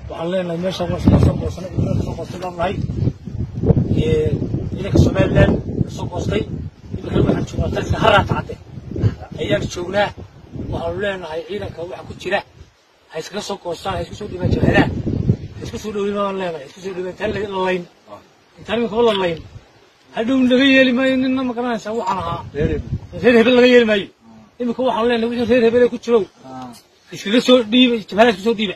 waxaan leenahay meesha waa iska soo goosanay ciidamada kasoo goostay baan nahay ciidanka somaliland kasoo goostay iminkana waxaan joognaa taliska haraata cadde ayaan joognaa waxaanu leenahay ciidanka waxa ku jira ha iskaga soo goostaan ha isku soo dhibaan jabhadaha ha isku soo dhowin baan leenahay ha isku soo dhowin intaan la layn intaan iminkaba la layn hadhow laga yeeli maayo ninna ma garanaysaa waxaan ahaa reer hebel laga yeeli maayo iminka waxaan leenahay wixii reer hebel ku jirow iskaga soo dhiiba jabhadaha isku soo dhiiba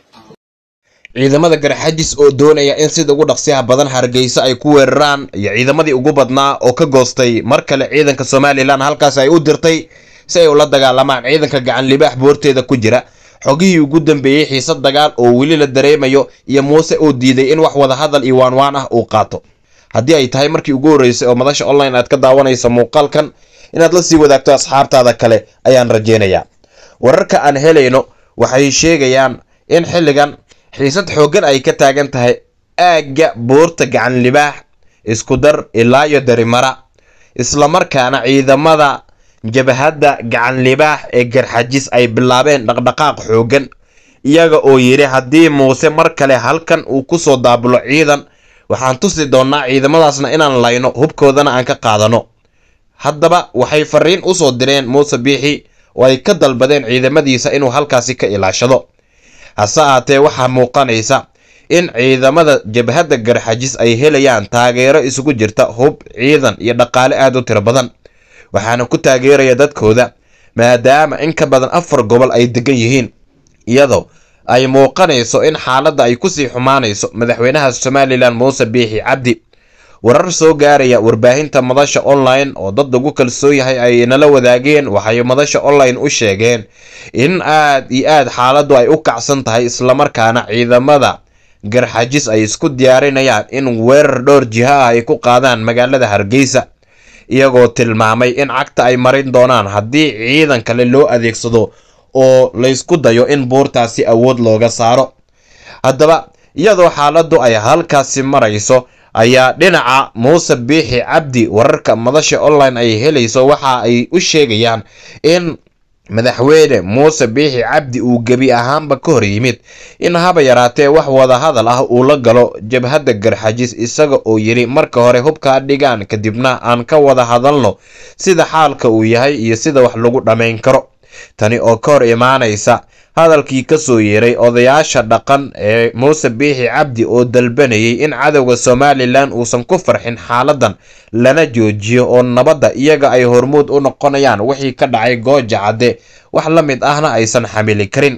ciidamada garxajis oo doonaya in sida ugu dhaqsiyaha badan hargeysa ay ku weeraraan iyo ciidamadii ugu badnaa oo ka goostay mar kale ciidanka somalilan halkaas ay u dirtay si ay ula dagaalamaan ciidanka gacan libaax boorteeda ku jira xogihii ugu dambeeyey xiisad dagaal oo weli la dareemayo iyo muuse oo diiday in wax wadahadal iyo waanwaan ah uu qaato haddii ay tahay markii ugu horreysay oo madasha online aad ka daawanayso muuqaalkan inaad la sii wadaagto asxaabtaada kale ayaan rajeynayaa wararka aan helayno waxay sheegayaan in xilligan xiisad xooggan ay ka taagan tahay aagga buurta gacan libaax isku dar ilaa iyo darimara islamarkaana ciidamada jabhadda gacan libaax ee garxajis ay bilaabeen dhaqdhaqaaq xooggan iyaga oo yidhi haddii muuse mar kale halkan uu kusoo daabulo ciidan waxaan tusi doonnaa ciidamadaasna inaan layno hubkoodana aan ka qaadano haddaba waxay fariin usoo direen muuse biixi oo ay ka dalbadeen ciidamadiisa inuu halkaasi ka ilaashado hase ahaatee waxaa muuqanaysa in ciidamada jabhadda garxajis ay helayaan taageero isugu jirta hub ciidan iyo dhaqaale aad u tiro badan waxaana ku taageeraya dadkooda maadaama in ka badan afar gobol ay degan yihiin iyadoo ay muuqanayso in xaaladda ay kusii xumaanayso madaxweynaha somalilan muuse biixi cabdi warar soo gaaraya warbaahinta madasha online oo dad lagu kalsoon yahay ay nala wadaageen waxay madasha online u sheegeen in aad iyo aad xaaladdu ay u kacsan tahay islamarkaana ciidamada garxajis ay isku diyaarinayaan in weerar dhowr jiha ah ay ku qaadaan magaalada hargeysa iyagoo tilmaamay in cagta ay marin doonaan haddii ciidan kale loo adeegsado oo laysku dayo in buurtaasi awood looga saaro haddaba iyadoo xaaladdu ay halkaasi marayso ayaa dhinaca muuse biixi cabdi wararka madasha online ay helayso waxa ay u sheegayaan in madaxweyne muuse biixi cabdi uu gebi ahaanba ka hor yimid in haba yaraatee wax wadahadal ah uu la galo jabhadda garxajis isaga oo yidhi marka hore hubkaa dhigaan kadibna aan ka wada hadalno sida xaalka uu yahay iyo sida wax lagu dhammayn karo tani oo ka hor imaanaysa hadalkii kasoo yeeray odayaasha dhaqan ee muuse biixi cabdi oo dalbanayay in cadowga somalilan uusan ku farxin xaaladan lana joojiyo oo nabadda iyaga ay hormuud u noqonayaan wixii ka dhacay gooja cadde wax la mid ahna aysan xamili karin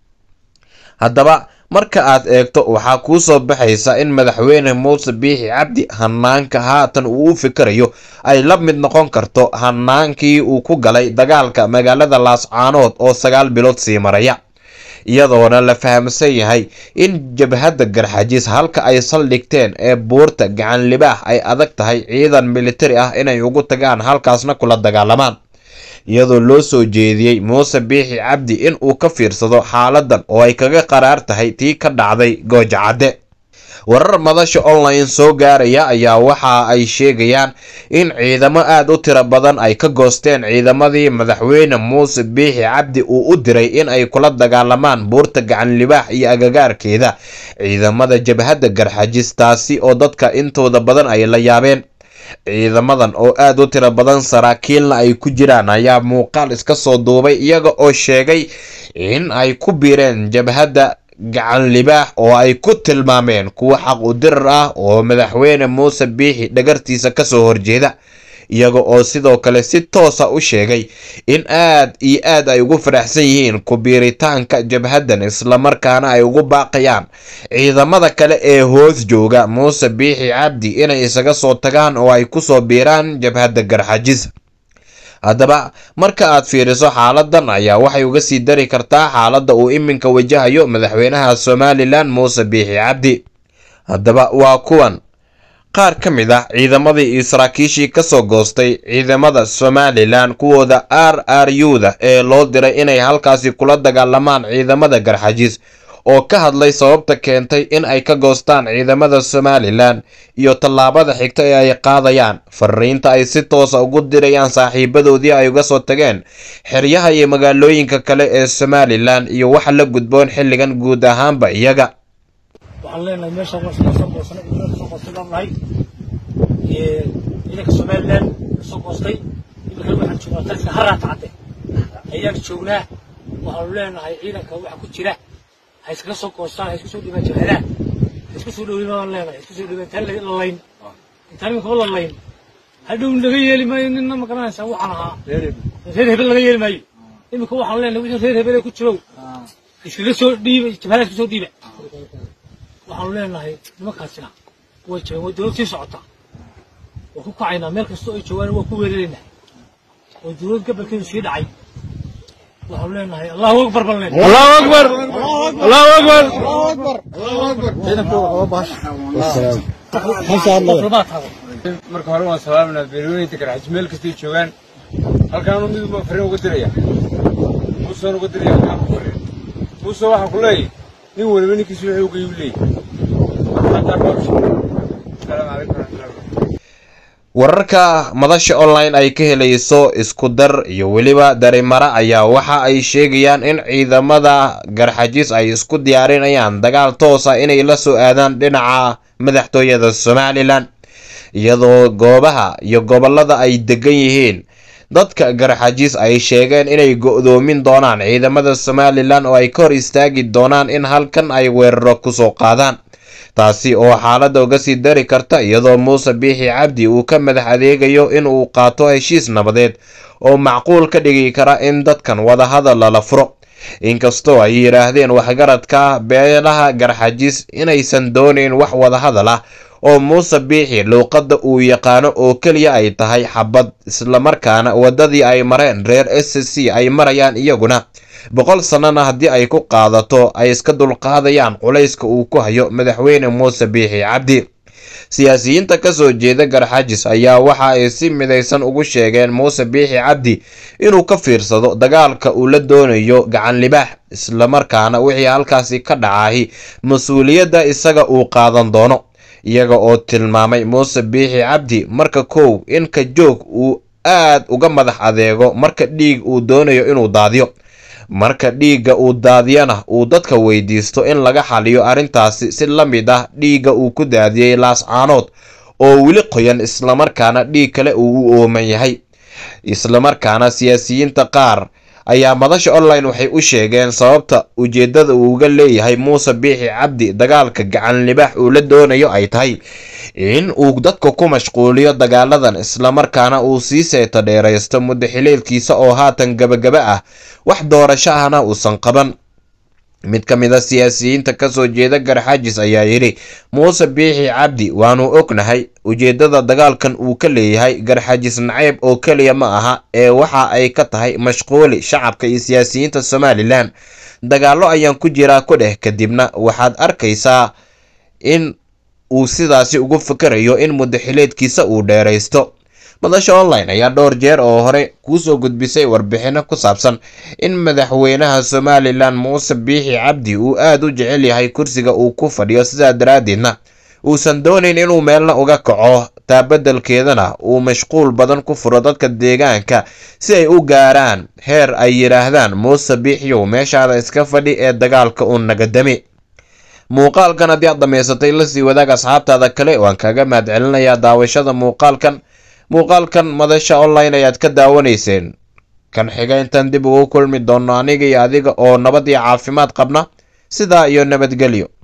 haddaba marka aad eegto waxaa kuu soo baxaysa in madaxweyne muuse biixi cabdi hanaanka haatan uu u fikirayo ay la mid noqon karto hanaankii uu ku galay dagaalka magaalada laascaanood oo sagaal bilood sii maraya iyadoona la fahamsan yahay in jabhadda garxajis halka ay saldhigteen ee buurta gacan libaax ay adag tahay ciidan militari ah inay ugu tagaan halkaasna kula dagaalamaan iyadoo loo soo jeediyey muuse biixi cabdi in uu ka fiirsado xaaladan oo ay kaga qaraar tahay tii ka dhacday gooja cadde warar madasha online soo gaaraya ayaa waxa ay sheegayaan in ciidamo aad u tiro badan ay ka goosteen ciidamadii madaxweyne muuse biixi cabdi uu u diray in ay kula dagaalamaan buurta gacan libaax iyo agagaarkeeda ciidamada jabhadda garxajis taasi oo dadka intooda badan ay la yaabeen ciidamadan oo aad u tiro badan saraakiilna ay ku jiraan ayaa muuqaal iska soo duubay iyaga oo sheegay in ay ku biireen jabhadda gacan libaax oo ay ku tilmaameen kuwa xaq u dirar ah oo madaxweyne muuse biixi dhagartiisa kasoo horjeeda iyaga oo sidoo kale si toosa u sheegay in aad iyo aad ay ugu faraxsan yihiin ku biiritaanka jabhaddan islamarkaana ay ugu baaqayaan ciidamada kale ee hoos jooga muuse biixi cabdi inay isaga soo tagaan oo ay kusoo biiraan jabhadda garxajis haddaba marka aad fiiriso xaaladan ayaa waxay uga sii dari kartaa xaaladda uu iminka wajahayo madaxweynaha somalilan muuse biixi cabdi haddaba waa kuwan qaar ka mid ah ciidamadii iyo saraakiishii kasoo goostay ciidamada somalilan kuwooda r r u da ee loo diray inay halkaasi kula dagaalamaan ciidamada garxajis oo ka hadlay sababta keentay in ay ka goostaan ciidamada somalilan iyo tallaabada xigta ee ay qaadayaan fariinta ay si toosa ugu dirayaan saaxiibadoodii ay uga soo tageen xeryaha iyo magaalooyinka kale ee somalilan iyo waxa la gudboon xilligan guud ahaanba iyaga waxaan leenahay meesha waa iska soo goosana ciidamada kasoo goostay baan nahay ciidanka somaliland kasoo goostay imika waxaan joognaa taliska haraata cadde ayaan joognaa waxaanu leenahay ciidanka waxa ku jira ha iskaga soo goostaan ha isku soo dhibaan jabhadaha ha isku soo dhowin baan leenahay ha isku soo dhibaan intaan la layn intaan iminka la layn hadhow laga yeeli maayo ninna ma garanaysaa waxaan ahaa reer hebel laga yeeli maayo iminka waxaan leenahay wixii reer hebel ku jirow iskaga soo dhiiba jabhadaha iska soo dhiiba waxaanu leenahay nimankaasina way jireen way dowlad sii socotaa waa ku kacaynaa meel kastoo ay joogaan waa ku weeraraynaa oo dowlad gobolkeedu sii dhacay waxaanu leenahay allahu akbar baan leenahay allahu akbar allahu akbar diplomaat hada marka hore waan salaaminaa beerweynaynta garxajis meel kastay joogaan halkaanu mid baa fariin uga diraya muusaan uga diraya halkaan ku fariin muuse waxaan ku leeyahay nin waliba ninkiisu wuxuu uga iib leeyahay marka haddaa baa asalaamu calaykum waraxmatullahi wararka madasha online ay ka helayso isku dar iyo weliba darimara ayaa waxa ay sheegayaan in ciidamada garxajis ay isku diyaarinayaan dagaal toos ah inay la soo aadaan dhinaca madaxtooyada somalilan iyadoo goobaha iyo gobolada ay degan yihiin dadka garxajis ay sheegeen inay go-doomin doonaan ciidamada somalilan oo ay ka hor istaagi doonaan in halkan ay weeraro kusoo qaadaan taasi oo xaaladda uga sii dari karta iyadoo muuse biixi cabdi uu ka madax adeegayo in uu qaato heshiis nabadeed oo macquul ka dhigi kara in dadkan wadahadal lala furo inkastoo ay yidhaahdeen waxgaradka beelaha garxajis inaysan doonayn wax wadahadal ah oo muuse biixi luuqadda uu yaqaano oo keliya ay tahay xabad islamarkaana waddadii ay mareen reer s c ay marayaan iyaguna boqol sannana haddii ay ku qaadato ay iska dulqaadayaan culayska uu ku hayo madaxweyne muuse biixi cabdi siyaasiyiinta kasoo jeeda garxajis ayaa waxa ay si midaysan ugu sheegeen muuse biixi cabdi inuu ka fiirsado dagaalka uu la doonayo gacan libaax islamarkaana wixii halkaasi ka dhacahi mas-uuliyadda isaga uu qaadan doono iyaga oo tilmaamay muuse biixi cabdi marka kow in ka joog uu aad uga madax adeego marka dhiig uu doonayo inuu daadiyo marka dhiigga uu daadiyana uu dadka weydiisto in laga xaliyo arrintaasi si la mid ah dhiigga uu ku daadiyey laascaanood oo weli qoyan islamarkaana dhiig kale uu u ooman yahay islamarkaana siyaasiyiinta qaar ayaa madasha online waxay u sheegeen sababta ujeeddada uu uga leeyahay muuse biixi cabdi dagaalka gacan libaax uu la doonayo ay tahay in uu dadka ku mashquuliyo dagaaladan islamarkaana uu sii seeto dheeraysto muddo xileedkiisa oo haatan gabagaba ah wax doorasho ahna uusan qaban mid ka mid a siyaasiyiinta kasoo jeeda garxajis ayaa yidhi muuse biixi cabdi waanu ognahay ujeeddada dagaalkan uu ka leeyahay garxajis naceyb oo keliya ma aha ee waxa ay ka tahay mashquuli shacabka iyo siyaasiyiinta somalilan dagaallo ayaan ku jiraa ku dheh kadibna waxaad arkaysaa in uu sidaasi ugu fikarayo in muddaxileedkiisa uu dheeraysto madasha online ayaa dhowr jeer oo hore kuusoo gudbisay warbixino ku saabsan in madaxweynaha somalilan muuse biixi cabdi uu aada u jecel yahay kursiga uu ku fadhiyo sidaa daraaddeedna uusan doonayn inuu meelna uga kaco taabadelkeedana uu mashquul badan ku furo dadka deegaanka si ay u gaaraan heer ay yidhaahdaan muuse biixiyow meeshaada iska fadhi ee dagaalka u nagadami muuqaalkan haddii aad dhammaysatay lasii wadaag asxaabtaada kale waan kaga mahad celinayaa daawashada muuqaalkan muuqaalkan madasha online ayaad ka daawanayseen kan xiga intaan dib ugu kulmi doonno aniga iyo adiga oo nabad iyo caafimaad qabna sidaa iyo nabadgelyo